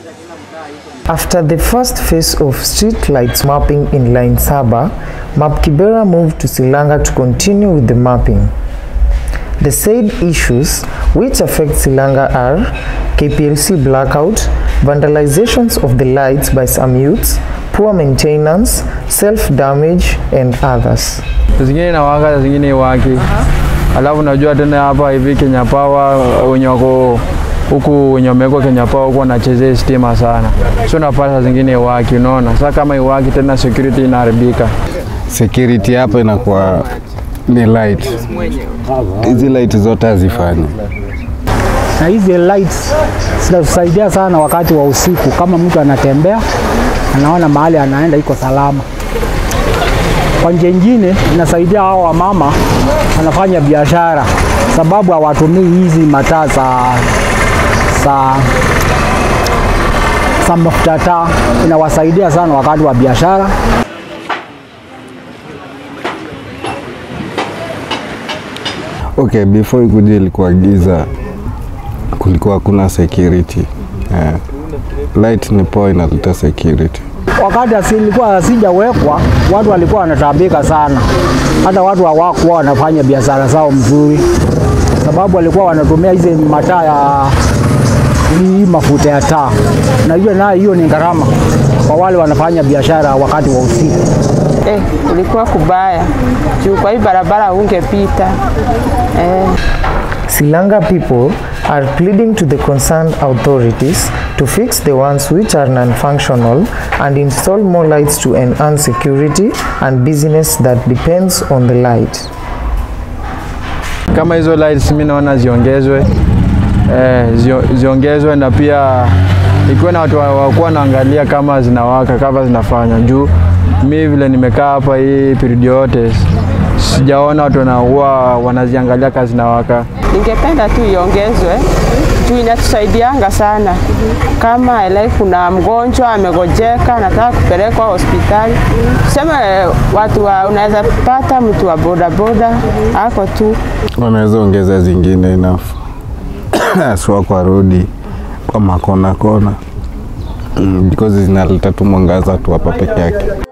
After the first phase of street lights mapping in Line Saba, Map Kibera moved to Silanga to continue with the mapping. The said issues which affect Silanga are KPLC blackout, vandalizations of the lights by some youths, poor maintenance, self-damage and others. zingine inawaka zingine iwaki. Alafu najua tena hapa hivi Kenya Power wenye wako huku wenye wamewekwa Kenya Power huku wanachezea stima sana, so napata zingine iwaki. Unaona, sasa kama iwaki tena security inaharibika. security hapa inakuwa ni light. Hizi light zote hazifanyi. na hizi lights zinatusaidia sana wakati wa usiku, kama mtu anatembea anaona mahali anaenda iko salama. Kwa njia nyingine inasaidia hao wamama wanafanya biashara, sababu hawatumii hizi mataa za za za mafuta taa, inawasaidia sana wakati wa biashara. Okay, before ikuja ilikuwa giza, kulikuwa hakuna security. Eh, light ni poa inaleta security. wakati asilikuwa asijawekwa, watu walikuwa wanatabika sana, hata watu hawakuwa wanafanya biashara zao mzuri, sababu walikuwa wanatumia hizi mataa ya hii mafuta ya taa, na hiyo nayo hiyo ni gharama kwa wale wanafanya biashara wakati wa usiku. Eh, ilikuwa kubaya juu kwa hii barabara ungepita eh. Silanga people are pleading to the concerned authorities to fix the ones which are non-functional and install more lights to enhance security and business that depends on the light. Kama hizo lights mimi naona ziongezwe, eh, zio, ziongezwe na pia ikiwa na watu wa- wakuwa wanaangalia kama zinawaka kama zinafanya juu mi vile nimekaa hapa hii period yote sijaona watu wanakuwa wanaziangalia kazi zinawaka. Ningependa tu iongezwe juu inatusaidianga sana. Kama like kuna mgonjwa amegojeka, anataka kupelekwa hospitali, tuseme watu wa, unaweza pata mtu wa bodaboda ako tu Wanaweza ongeza zingine enough haswa kwa rodi, kwa makona kona mm, because zinaleta tu mwangaza tu hapa peke yake.